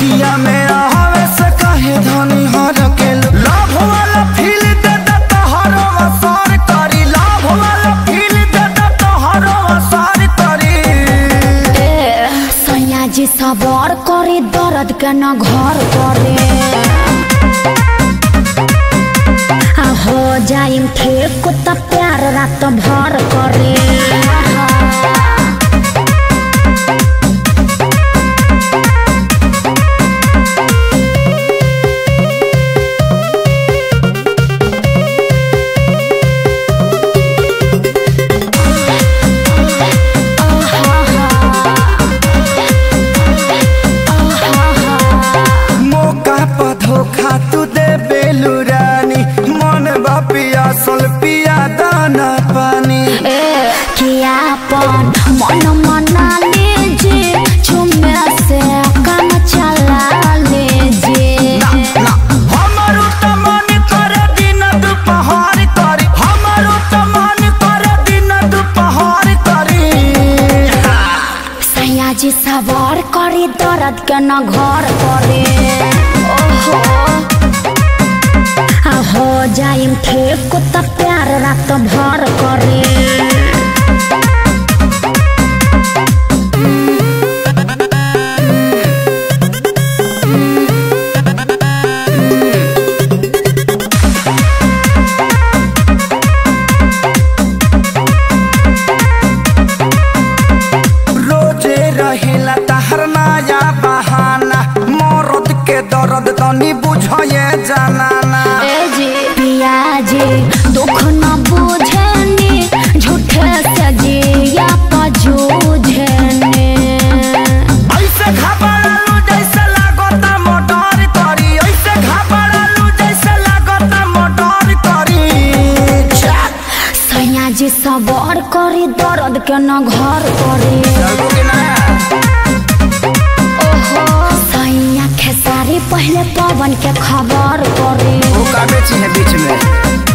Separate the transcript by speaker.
Speaker 1: बतिया में आवे से कहे धनी हर के लाभ वाला फील दे दे तोहरो असर करी लाभ वाला फील दे दे तोहरो असर करी
Speaker 2: ए सैया जी सबर करे दर्द के न घर करे आ हो जाइम ठीक त प्यार रात भर करे
Speaker 1: मौका पर धोखा तू दे बेलू रानी मन बा पियासल पिया दाना पानी
Speaker 2: ए कियापन मन मना लीजिए झुमे से काम चला लीजिए
Speaker 1: ना हमारो त मन करे दिन दुपहर करी हमारो त मन करे दिन दुपहर करी
Speaker 2: सैया जी सवार करे दर्द के न घर करे ओहो आ हो जाइम ठीक त प्यार रात भर करे
Speaker 1: रोजे रहेला तहर नया बहाना मरद के दर्द तनी बुझे जनाना
Speaker 2: ए जी पिया जी दुख न बुझनी झूठे से जिया पजूझने
Speaker 1: ऐसे घबरालू जैसे लागता मोटर करी ऐसे घबरालू जैसे लागता मोटर करी
Speaker 2: सैया जी सबर करे दर्द के न घर करे ओहो सैया खेसारी पहले पवन के खबर करे
Speaker 1: वो का बेची है बीच में